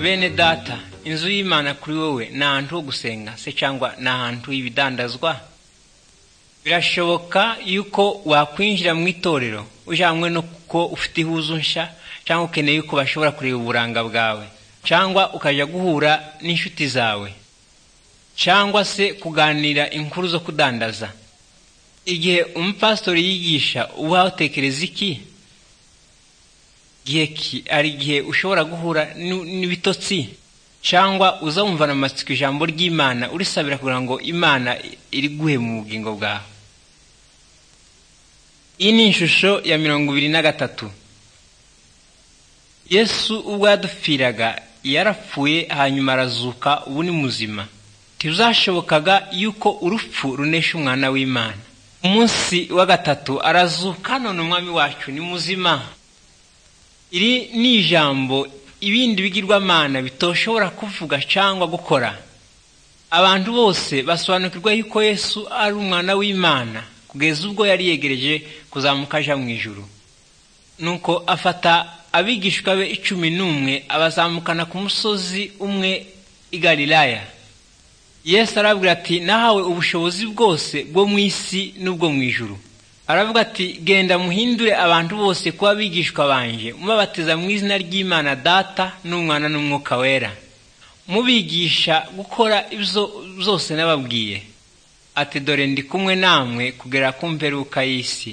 bene data inzu y'imana kuri wowe ni ahantu ho gusenga se cyangwa ni ahantu h'ibidandazwa birashoboka yuko wakwinjira mu itorero ujanywe no kuko ufite ihuzu nshya cyangwa ukeneye yuko bashobora kureba uburanga bwawe cyangwa ukajya guhura n'inshuti zawe cyangwa se kuganira inkuru zo kudandaza igihe umupasitori yigisha uba utekereza iki ki hari igihe ushobora guhura n'ibitotsi cyangwa uza wumvana amatsiko ijambo ry'imana urisabira kugira ngo imana iri guhe mu bugingo bwawe iyi ni ishusho ya mirongo ibiri na gatatu yesu ubwo yadupfiraga yarapfuye hanyuma arazuka ubu ni muzima ntibizashobokaga yuko urupfu runesha umwana w'imana umunsi wa gatatu arazuka none umwami wacu ni muzima iri ni ijambo ibindi bigirwamana bitoshobora kuvuga cyangwa gukora abantu bose basobanukirwa yuko yesu ari umwana w'imana kugeza ubwo yari yegereje kuzamuka ajya mu ijuru nuko afata abigishwa be icumi n'umwe abazamukana ku musozi umwe i galilaya yesu arabwira ati nahawe ubushobozi bwose bwo mu isi n'ubwo mu ijuru aravuga ati genda muhindure abantu bose kuba abigishwa banje mubabatiza mu izina ry'imana data n'umwana n'umwuka wera mubigisha gukora ibyo byose n'ababwiye ati dore ndi kumwe namwe kugera ku mperuka y'isi